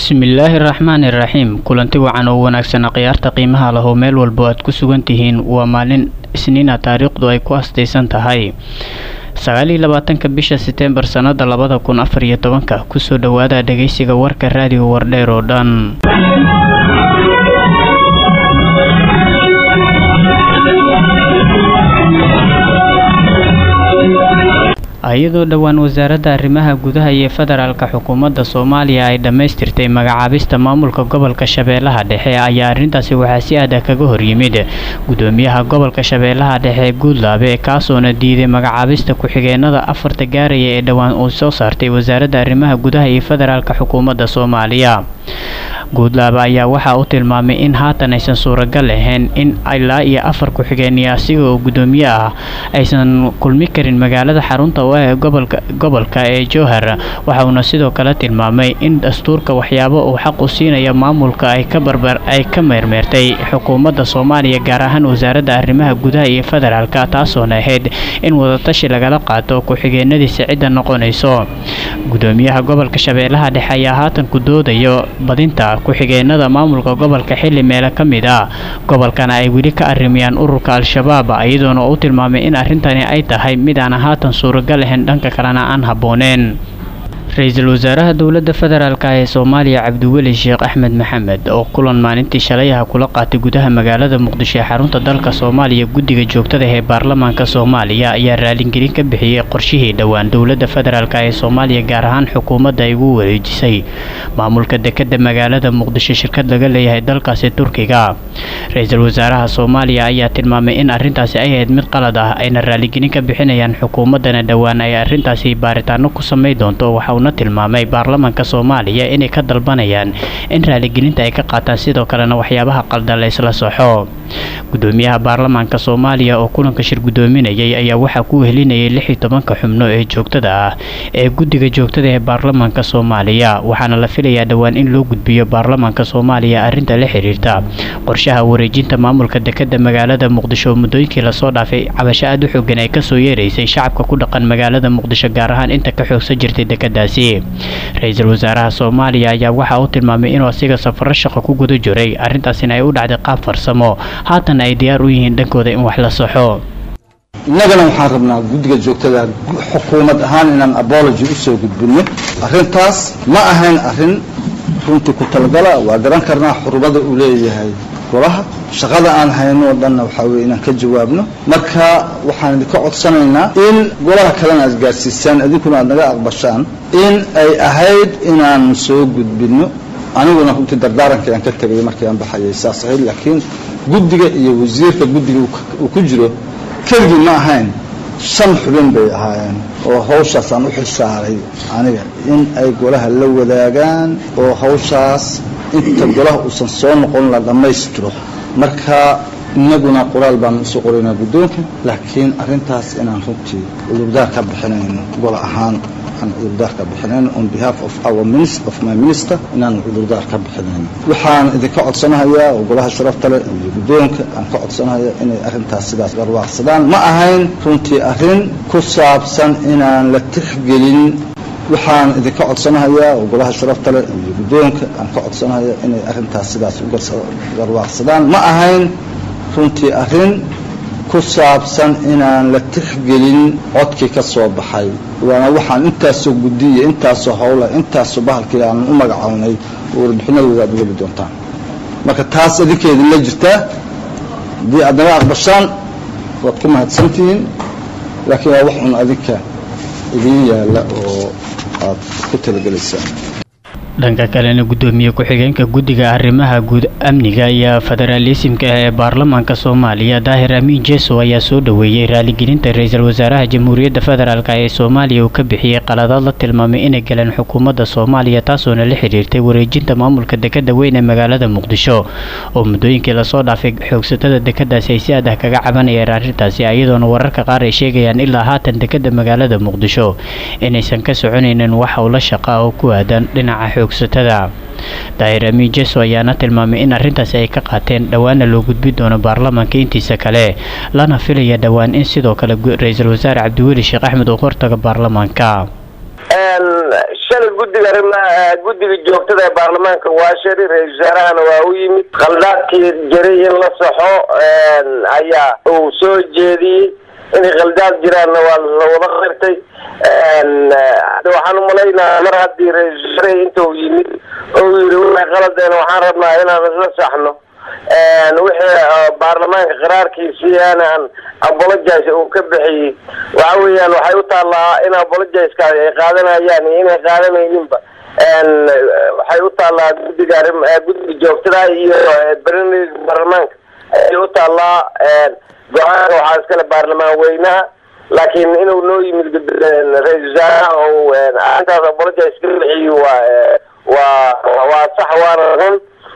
bismillaahi raxmaani raxiim kulanti wacan oo wanaagsan khiyaarta qiimaha lahoo meel walbo aad ku sugan tihiin waa maalin isniina taariikhdu ay ku astaysan tahay sagaaliyo labaatanka bisha seteembar sannada labada kun afar iyo tobanka kusoo dhowaada dhegeysiga warka raadiyo wardheer oo dhan iyadoo dhowaan wasaaradda arrimaha gudaha iyo federaalka xukuumadda soomaaliya ay dhammaystirtay magacaabista maamulka gobolka shabeellaha dhexe ayaa arrintaasi waxaa si adag kaga horyimid gudoomiyaha gobolka shabeellaha dhexe guudlaabe kaasoona diiday magacaabista ku-xigeenada afarta gaaraya ee dhowaan uu soo saartay wasaaradda arrimaha gudaha iyo federaalka xukuumadda soomaaliya guudlaabe ayaa waxaa u tilmaamay in haatan aysan suuragal ahayn in ilaa iyo afar ku-xigeenyo asiga oo gudoomiye ah aysan kulmi karin magaalada xarunta u ah ee gobolka gobolka ee jowhar waxauna sidoo kale tilmaamay in dastuurka waxyaabo uu xaq u siinaya maamulka ay ka barbar ay ka meermeertay xukuumadda soomaaliya gaar ahaan wasaaradda arrimaha gudaha iyo federaalka taasoona ahayd in wadatashi lagala qaato ku-xigeenadiisa cidda noqonayso gudoomiyaha gobolka shabeellaha dhexe ayaa haatan ku doodayo badinta ku-xigeenada maamulka gobolka xilli meele ka mid ah gobolkana ay weli ka arrimayaan ururka al-shabaab iyadoona u tilmaamay in arrintani ay tahay mid aan haatan suuragal ahayn dhanka kalena aan habbooneen ra-iisul wasaaraha dowladda federaalk ee soomaaliya cabdiweli sheekh axmed maxamed oo kulan maalintii shalayaha kula qaatay gudaha magaalada muqdisho ee xarunta dalka soomaaliya guddiga joogtada ee baarlamaanka soomaaliya ayaa raalingelin ka bixiyey qorshihii dhowaan dowladda federaalk ee soomaaliya gaar ahaan xukuumadda ay ugu wareejisay maamulka dekadda magaalada muqdisho shirkad laga leeyahay dalkaasi turkiga ra-iisul wasaaraha soomaaliya ayaa tilmaamay in arrintaasi ay ahayd mid qalad ah ayna raaligelin ka bixinayaan xukuumaddana dhowaan ay arrintaasi baaritaano ku samay doonto waxauna tilmaamay baarlamaanka soomaaliya inay ka dalbanayaan in raaligelinta ay ka qaataan sidoo kalena waxyaabaha qaldan la isla soxo gudoomiyaha baarlamaanka soomaaliya oo kulanka shir gudoominayay ayaa waxaa ku wehelinayay lix iyo tobanka xubno ee joogtada ah ee guddiga joogtada ee baarlamaanka soomaaliya waxaana la filayaa dhowaan in loo gudbiyo baarlamaanka soomaaliya arrinta la xiriirta qorshaha wareejinta maamulka dekadda magaalada muqdisho oo muddooyinkii lasoo dhaafay cabasho aad u xoogan ay kasoo yeeraysay shacabka ku dhaqan magaalada muqdisho gaar ahaan inta ka xoogsan jirtay dekadaasi ra-iisul wasaaraha soomaaliya ayaa waxaa uu tilmaamay inuu asiga safaro shaqo ku guda jiray arrintaasina ay u dhacday qaab farsamo haatan ay diyaar u yihiin dhankooda in wax la saxo innagana waxaan rabnaa guddiga joogtada xukuumad ahaan inaan abology usoo gudbinno arrintaas ma ahayn arrin runtii ku talagala waa garan karnaa xurumada uu leeyahay golaha shaqada aan hayno o dhanna waxaa weye inaan ka jawaabno marka waxaan idinka codsanaynaa in golaha kalena aad gaadhsiisaan idinkuna aad naga aqbashaan in ay ahayd inaan soo gudbinno aniguna runtii dardaarankii aan ka tegay markii aan baxayay saas ahayd laakiin guddiga iyo wasiirka guddiga uu ku jiro keligii ma ahayn shan xubin bay ahaayeen oo hawshaas aan u xilsaaray aniga in ay golaha la wadaagaan oo hawshaas inta golaha uusan soo noqon la dhammaystiro marka inaguna qoraal baan usoo qoraynaa guddoonka laakiin arrintaas inaan runtii cudurdaar ka bixinayno gola ahaan aan cudurdaar ka bixinayno on behalf of our minister of my minister inaan cudurdaar ka bixinayno waxaan idinka codsanahayaa oo golaha sharafta leh iyo guddoonka aan ka codsanahayaa inay arrintaas sidaas garwaaqsadaan ma ahayn runtii arrin ku saabsan inaan la tixgelin waxaan idinka codsanahayaa oo golaha sharafta leh iyo guddoonka aan ka codsanahayaa inay arrintaas sidaas u garwaaqsadaan ma ahayn runtii arrin ku saabsan inaan la tixgelin codkii ka soo baxay waana waxaan intaasoo guddiya intaasoo howla intaasoo bahalkii aan u magacownay oo warbixinadooda aad ugeli doontaan marka taas idinkeedin la jirtaa haddii aad naga aqbashaan waad ku mahadsantihiin laakiin waa wax un adinka idiin yaalla oo aad ku talagelaysaan dhanka kalena gudoomiye ku-xigeenka guddiga arrimaha guud amniga iyo federaalisimka ah ee baarlamaanka soomaaliya daahir amiin jeso ayaa soo dhoweeyey raaligelinta ra-iisul wasaaraha jamhuuriyadda federaalk ee soomaaliya uu ka bixiyey qaladaad la tilmaamay inay galeen xukuumadda soomaaliya taasoona la xiriirtay wareejinta maamulka dekadda weyn ee magaalada muqdisho oo muddooyinkii lasoo dhaafay xoogsatada dekadaasi ay si adah kaga cabanayeen arrintaasi iyadoona wararka qaar ay sheegayaan ilaa haatan dekadda magaalada muqdisho inaysan ka soconaynin wax howla shaqa oo ku aadan dhinaca daahir amiin jeso ayaana tilmaamay in arrintaasi ay ka qaateen dhowaana loo gudbi doono baarlamaanka intiisa kale lana filaya dhowaan in sidoo kale ra-iisul wasaare cabdiweli sheekh axmed uu hortaga baarlamaanka shalay guddiga arrimaha guddiga joogtada ee baarlamaanka waa shari ra-isul wasaarahana waa u yimid khaldaadkii jiray in la saxo ayaa uu soo jeediyey inay khaldaad jiraanna waa la wada qirtay waxaan umalaynaa mar haddii ra-isul wasaare inta uu yimid oo yidhi waxay qaladeen waxaan rabnaa inaan isla saxno wixii baarlamaanka qaraarkiisii aanan apologize uu ka bixiyey waxa weeyaan waxay u taallaa in apologizekaa ay qaadanayaan iyo inay qaadanayninba waxay u taallaa guddiga arrim guddiga joogtada iyo barnaamijka baarlamaanka ayay u taallaa go-aanka waxaa iskale baarlamaan weynaha laakiin inuu noo yimid ra-isul wasaaraha ou arrintaas apologize ka bixiyo waa waa waa sax waana run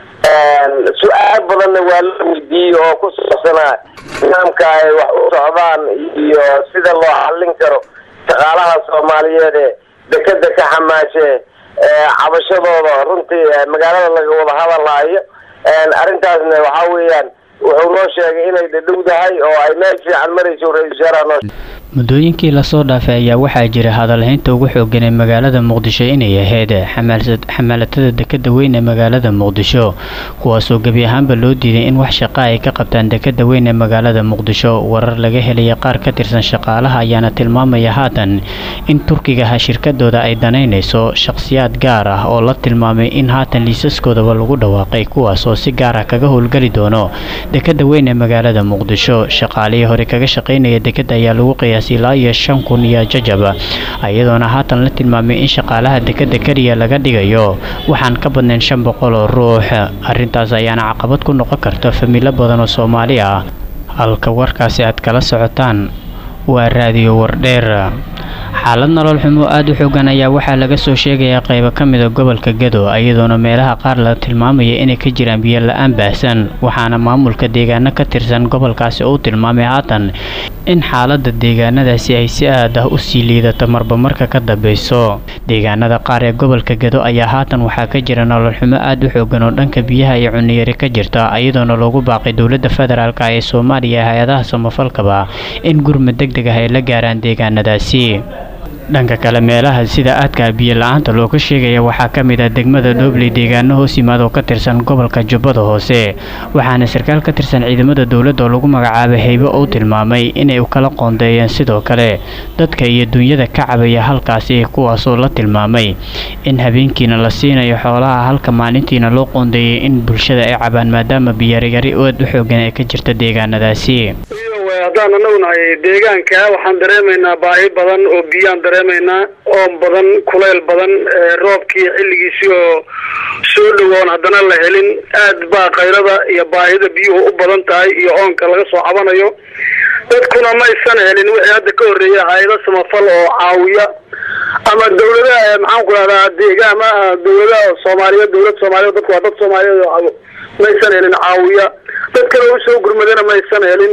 su-aal badanna waa la weydiiyey oo ku saabsanaa nidaamka ay wax u socdaan iyo sida loo xallin karo shaqaalaha soomaaliyeed ee dekeda ka xamaashee cabashadooda runtii magaalada laga wada hadalaayo arrintaasna waxaa weeyaan wuxuu noo sheegay inay dhadhowdahay oo ay meel fiican marayso ra-isul wasaaraha noo muddooyinkii lasoo dhaafay ayaa waxaa jira hadalhaynta ugu xoogan ee magaalada muqdisho inay ahayd xamaalatada dekeda weyn ee magaalada muqdisho kuwaasoo gebi ahaanba loo diiday in wax shaqa ay ka qabtaan dekeda weyn ee magaalada muqdisho warar laga helaya qaar ka tirsan shaqaalaha ayaana tilmaamaya haatan in turkigaha shirkadooda ay danaynayso shaqhsiyaad gaar ah oo la tilmaamay in haatan liisaskoodaba lagu dhawaaqay kuwaas oo si gaar ah kaga howlgeli doono dekeda weyn ee magaalada muqdisho shaqaalihii hore kaga shaqaynaya dekeda ayaa lagu qiyaasay ilaa iyo shan kun iyo jajaba iyadoona haatan la tilmaamay in shaqaalaha dekeda keliya laga dhigayo waxaan ka badnayn shan boqol oo ruux arrintaas ayaana caqabad ku noqon karta familo badan oo soomaali ah halka warkaasi aad kala socotaan waa raadiyo wardheer xaalad nolol xumo aada u xoogan ayaa waxaa laga soo sheegayaa qaybo ka mida gobolka gado iyadoona meelaha qaar la tilmaamaya inay ka jiraan biyo la-aan baahsan waxaana maamulka deegaano ka tirsan gobolkaasi uu tilmaamay haatan in xaalada deegaanadaasi ay si aad ah usii liidato marba marka ka dambeyso deegaanada qaar ee gobolka gado ayaa haatan waxaa ka jira nolol xumo aada u xoogan oo dhanka biyaha iyo cuniyari ka jirta iyadoona loogu baaqay dowladda federaalk ee soomaaliya hay-adaha samafalkaba in gurmad deg deg ah ay la gaaraan deegaanadaasi dhanka kale meelaha sida aadka biyo la-aanta looga sheegaya waxaa ka mid ah degmada dhobley deegaano hoos yimaad oo ka tirsan gobolka jubbada hoose waxaana sarkaal ka tirsan ciidamada dowladda oo lagu magacaabay haybo uu tilmaamay inay kala qoondeeyeen sidoo kale dadka iyo dunyada ka cabaya halkaasi kuwaasoo la tilmaamay in habeenkiina la siinayo xoolaha halka maalintiina loo qoondeeyay in bulshada ay cabaan maadaama biyaryari aad u xoogan ee ka jirta deegaanadaasi haddaan anagu nahay deegaanka waxaan dareemaynaa baahi badan oo biyaan dareemaynaa oon badan kulayl badan roobkii xilligiisii oo soo dhowoon haddana la helin aad baa kayrada iyo baahida biyuhu u badan tahay iyo oonka laga soo cabanayo dadkuna maysan helin wixii hadda ka horreeya hay-ado samafal oo caawiya ama dawladaha maxaan ku rahdaa deegaama dawladaha soomaaliyeed dawlad soomaaliyeed dadku waa dad soomaaliyeed oo maysan helin caawiya dad kale usoo gurmadana maysan helin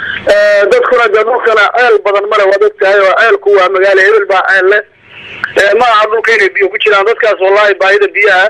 dadkuna de dhulkana ceel badan male waad ogtahay oo ceelku waa magaalo hebel baa ceel leh ma aha dhulka inay biyo ku jiraan dadkaas wallahi baahida biyaha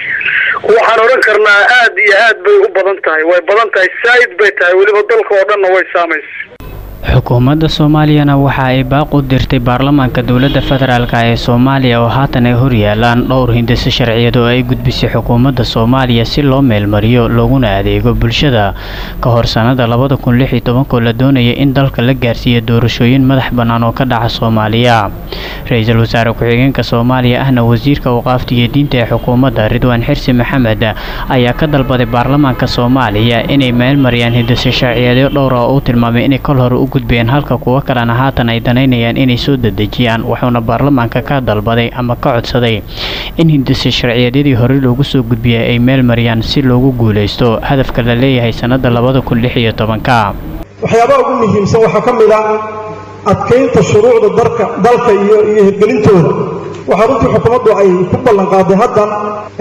waxaan odhan karnaa aad iyo aad bay u badan tahay way badan tahay saaid bay tahay weliba dalka oo dhanna way saamaysa xukuumadda soomaaliyana waxa ay baaq u dirtay baarlamaanka dowladda federaalk ee soomaaliya oo haatan ay horyaalaan dhowr hindise sharciyeed oo ay gudbisay xukuumadda soomaaliya si loo meelmariyo looguna adeego bulshada ka hor sannada labada kun lix iyo tobankoo la doonaya in dalka la gaarsiiyo doorashooyin madax bannaan oo ka dhaca soomaaliya ra-iisul wasaare ku-xigeenka soomaaliya ahna wasiirka waqaafta iyo diinta ee xukuumadda ridwaan xirsi maxamed ayaa ka dalbaday baarlamaanka soomaaliya inay meelmariyaan hindise sharciyeedyo dhowra oo uu tilmaamay inay kol hore u gudbeen halka kuwo kalena haatan ay danaynayaan inay soo dedejiyaan wuxuuna baarlamaanka ka dalbaday ama ka codsaday in hindise sharciyeedyadii hore loogu soo gudbiyay ay meel mariyaan si loogu guulaysto hadafka la leeyahay sannada labada kun lix iyo tobanka waxyaabaha ugu muhiimsan waxaa ka mid a adkaynta shuruucda darka dalka iyo iyo hirgelintooda waxaa runtii xukuumaddu ay ku ballanqaaday haddan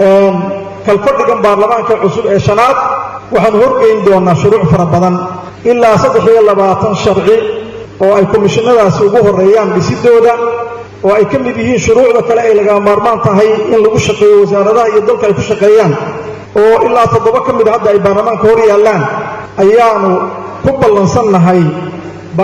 kalfadhigan baarlamaanka cusub ee shanaad waxaanu horgeyn doonaa shuruuc fara badan ilaa saddex iyo labaatan sharci oo ay komishinadaasi ugu horreeyaan dhisidooda oo ay ka mid yihiin shuruucda kale ay lagama maarmaan tahay in lagu shaqeeyo wasaaradaha iyo dalka ay ku shaqeeyaan oo ilaa toddoba ka mid a hadda ay baarlamaanka hor yaallaan ayaanu ku ballansannahay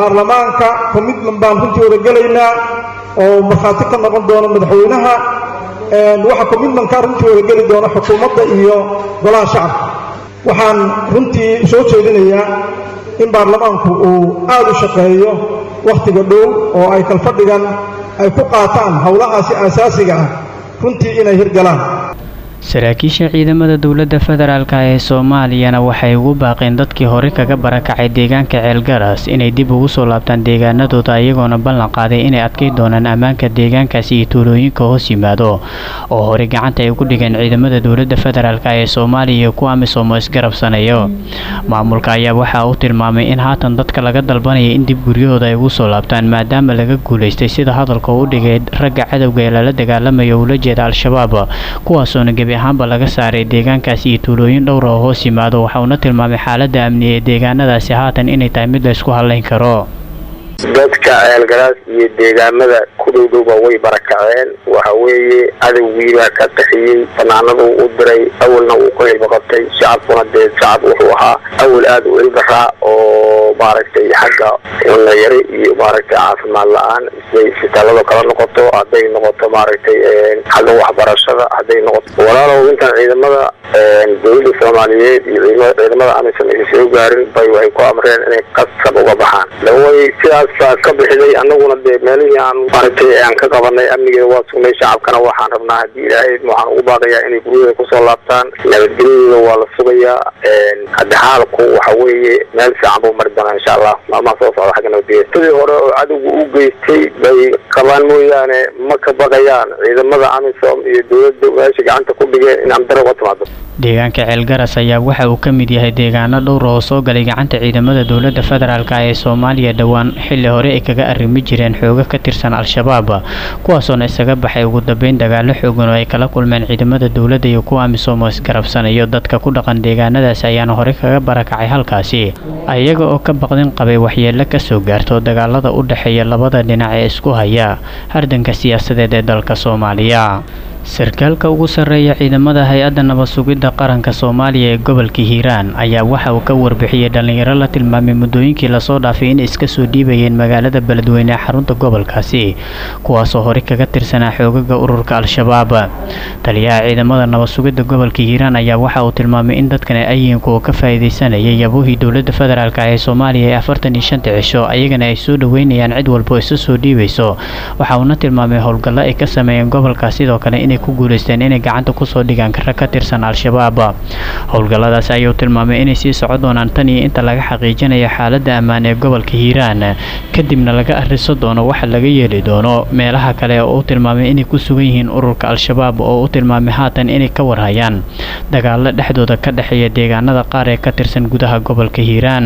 baarlamaanka commitment baan runtii wada gelaynaa oo markhaati ka noqon doona madaxweynaha waxa commitmenka runtii wada geli doona xukuumadda iyo golaha shacabka waxaan runtii soo jeedinayaa in baarlamaanku uu aad u shaqeeyo wakhtiga dhow oo ay kalfadhigan ay ku qaataan howlahaasi aasaasiga ah runtii inay hirgalaan saraakiisha ciidamada dowladda federaalk ee soomaaliyana waxay ugu baaqeen dadkii hore kaga barakacay deegaanka ceelgaras inay dib ugu soo laabtaan deegaanadooda iyagoona ballan qaaday inay adkay doonaan ammaanka deegaankaasi iyo tuulooyinka hoos yimaado oo hore gacanta ay ugu dhigeen ciidamada dowladda federaalk ee soomaaliya iyo kuwa amisom isgarabsanayo maamulka ayaa waxaa uu tilmaamay in haatan dadka laga dalbanaya in dib guryahooda ay ugu soo laabtaan maadaama laga guulaystay sida hadalka u dhigay ragga cadowga ee lala dagaalamayo ula jeeda al-shabaab kuwaasoona gebi ahaanba laga saaray deegaankaasi iyo tuulooyin dhowra oo hoos yimaado waxa uuna tilmaamay xaaladda amni ee deegaanadaasi haatan inay tahay mid la isku hadlayn karo dadka ceelgalaas iyo deegaamada ku dhowdhowba way barakaceen waxa weeye cadowgiibaa ka qaxiyey fanaanadu u diray awalna uu ku ilbaqabtay shacabkuna dee shacab wuxuu ahaa awal aada u ilbaraa oo maaragtay xagga cunayari iyo maaragtay caafimaad la-aan siday isbitaalada kala noqoto hadday noqoto maaragtay xagga waxbarashada hadday noqoto walaalow intaan ciidamada dowladda soomaaliyeed iyo ciidamada amisom aysa soo gaarin bay waxay ku amreen inay qasab uga baxaan laway sidaas ka bixiday annaguna dee meelihii aan maaragtay aan ka qabanay amnigeeda waa sugnay shacabkana waxaan rabnaa haddii ilaahay waxaan ugu baaqayaa inay guryahooda kusoo laabtaan nabadgelyadooda waa la sugayaa hadda xaalku waxa weeye meel fiican buu mari doonaa insha allah maalmaha soo socda xagga nabadgelyada sidii hore oo cadowga u geystay bay qabaan mooyaane ma ka baqayaan ciidamada amisom iyo dowladda meesha gacanta ku dhigeen in amdaro uga timaado deegaanka ceelgaras ayaa waxa uu ka mid yahay deegaano dhowr oo soo galay gacanta ciidamada dowladda federaalk ee soomaaliya dhowaan xilli hore ay kaga arrimi jireen xoogo ka tirsan al-shabaab kuwaasoona isaga baxay ugu dambeyn dagaalo xoogan oo ay kala kulmeen ciidamada dowladda iyo kuwa amisom oo isgarabsanayo dadka ku dhaqan deegaanadaasi ayaana hore kaga barakacay halkaasi iyaga oo ka baqdin qabay waxyeelo kasoo gaarto dagaalada u dhexeeya labada dhinac ee isku haya hardanka siyaasadeed ee dalka soomaaliya sarkaalka ugu sarreeya ciidamada hay-adda nabad sugidda qaranka soomaaliya ee gobolka hiiraan ayaa waxa uu ka warbixiyey dhallinyaro la tilmaamay muddooyinkii lasoo dhaafay in iska soo dhiibayeen magaalada beledweyne ee xarunta gobolkaasi kuwaasoo hore kaga tirsanaa xoogaga ururka al-shabaab taliyaha ciidamada nabad sugidda gobolka hiiraan ayaa waxa uu tilmaamay in dadkan ay yihiin kuwa ka faa'iidaysanayay yabuuhii dowladda federaalk ee soomaaliya ee afartan iyo shanta cisho ayagana ay soo dhoweynayaan cid walba oo isu soo dhiibayso waxa uuna tilmaamay howlgallo ay ka sameeyeen gobolka sidoo kale in ku guuleysteen inay gacanta kusoo dhigaan rag ka tirsan al-shabaab howlgalladaas ayuu tilmaamay inay sii soco doonaan tan iyo inta laga xaqiijinayo xaaladda ammaan ee gobolka hiiraan kadibna laga arriso doono waxa laga yeeli doono meelaha kale oo uu tilmaamay inay ku sugan yihiin ururka al-shabaab oo u tilmaamay haatan inay ka warhayaan dagaalo dhexdooda ka dhexeeya deegaanada qaar ee ka tirsan gudaha gobolka hiiraan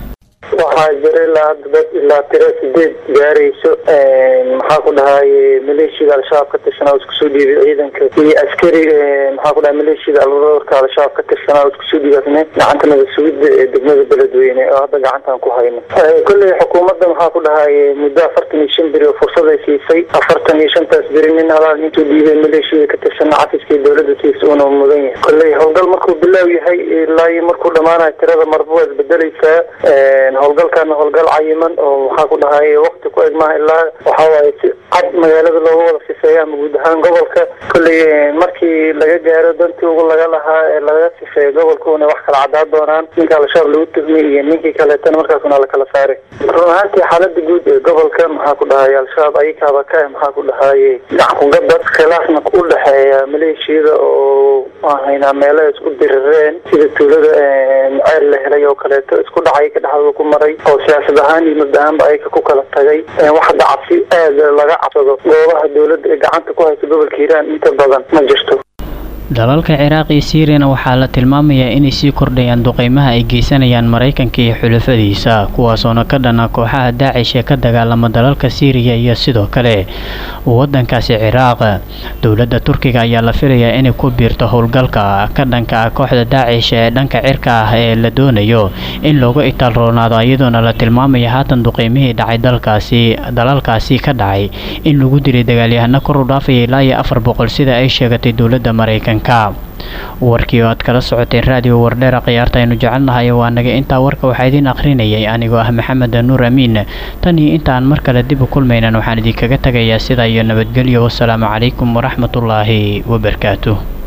waxaa jira ilaa hadda dad ilaa tiro sideed gaarayso maxaa ku dhahay maleeshiyada al-shabaab ka tirsanaa oo isku soo dhiibay ciidanka iyo askari maxaa ku dhahay maleeshiyada alurka al-shabaab ka tirsanaa oo isku soo dhiibatne gacanta nabad sugidda ee degmada beledweyne oo hadda gacantaan ku hayno kolley xukuumadda maxaa ku dhahay muddo afartan iyo shan beri oo fursad ay siisay afartan iyo shantaas beri nin halaal intuu dhiibay maleeshiyada ka tirsanaa cafiska iyo dowladda siisa uuna mudan yahay kolley howlgal markuu bilaaw yahay ilaa iyo markuu dhammaanayo tirada marba waa isbedelaysaa howlgalkaana howlgal cayiman oo waxaa ku dhahay wakti ku eg maaha ilaa waxaa waaye si cad magaalada looga wada sifeeyo ama guud ahaan gobolka kolley markii laga gaaro dantii ugu laga lahaa ee laga sifeeyo gobolkuuna wax kala cadaa doonaan ninka al-shabaab lagu tuhmay iyo ninkii kaleetana markaasuna lakala saaray run ahaantii xaalada guud ee gobolka maxaa ku dhahay al-shabaab ayakaaba ka maxaa ku dhahay gaxkugabad khilaafna u dhexeeya maleeshiyada oo haynaa meelo isku dirireen sida tuulada ceel la helay oo kaleeto isku dhacay ka dhexdooda ku maray oo siyaasad ahaan iyo mabda ahaanba ayaka ku kala tagay wax hadda cabsi aada laga cabsado goobaha dowladda ee gacanta ku haysa gobolka hiiraan inta badan ma jirto dalalka ciraaq iyo siiriyana waxaa la tilmaamayaa inay sii kordhayaan duqeymaha ay geysanayaan maraykanka iyo xulafadiisa kuwaasoona ka dhana kooxaha daacish ee ka dagaalama dalalka siiriya iyo sidoo kale wadankaasi ciraaq dowladda turkiga ayaa la filayaa inay ku biirto howlgalka ka dhanka ah kooxda daacish ee dhanka cirka ah ee la doonayo in looga itaal roonaado iyadoona la tilmaamaya haatan duqeymihii dhacay dalkaasi dalalkaasi ka dhacay in lagu dilay dagaalyahano kor u dhaafaya ilaa iyo afar boqol sida ay sheegatay dowladda maraykanka warkii oo aad kala socoteen raadiyo wardheera khiyaarta aynu jecelnahay waa naga intaa warka waxaa idiin akhrinayay anigoo ah maxamed nuur amiin tan iyo intaan mar kale dib u kulmaynan waxaan idinkaga tegayaa sidaa iyo nabadgelyo wasalaamu calaykum waraxmatullaahi wabarakaatuh